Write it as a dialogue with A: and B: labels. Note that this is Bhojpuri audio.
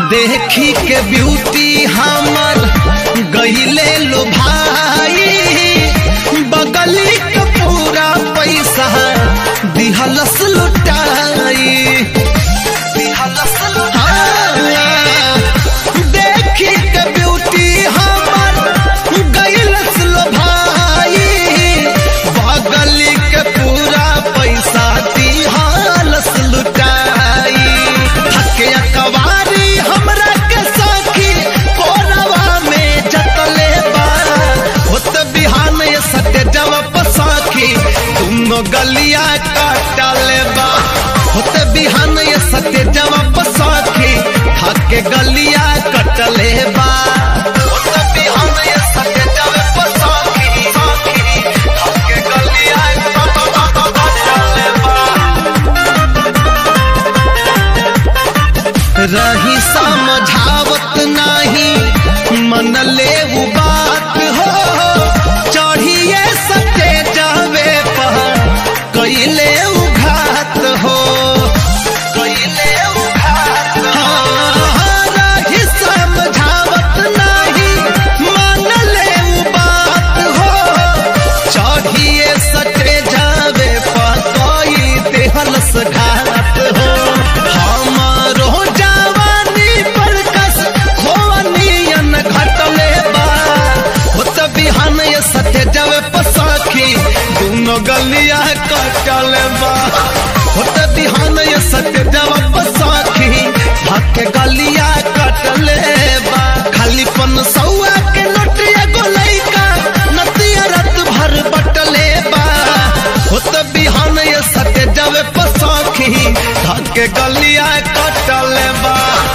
A: देखी के ब्यूटी हमर गईले लो भाई बगली के पूरा पैसा दिहलस लुटाई दिहलस लुटाई देखी के ब्यूटी हमर गईलस लो भाई बगली के पूरा पैसा दिहलस लुटाई थके कवारी हमरा के सखी कोरवा में जतले बा होत बिहान ये सत्य जवाब सखी तुम गलिया काटले बा होत बिहान ये सत्य जवाब सखी थके गलिया कटले बा होत बिहान ये सत्य जवाब सखी सखी थके गलिया कटले बा रही समझावत नाही मन ले उ बात हो चढ़िए सके जावे पर कैले उघात हो कैले उघात हाँ, रही समझावत नाही मन ले उ बात हो चढ़िए सके जावे पर कोई देहलस घात हो हमारो जवानी पर कस खोनियन घटले बा होत बिहान ये सत्य जावे पसाखी दोनों गलिया कटले बा होत बिहान ये सत्य जावे पसाखी हक गलिया कटले बा खाली पन सौआ के नोटिया गोलैका नतिया रात भर बटले बा होत बिहान ये सत्य जावे पसाखी धके गलिया कटले बा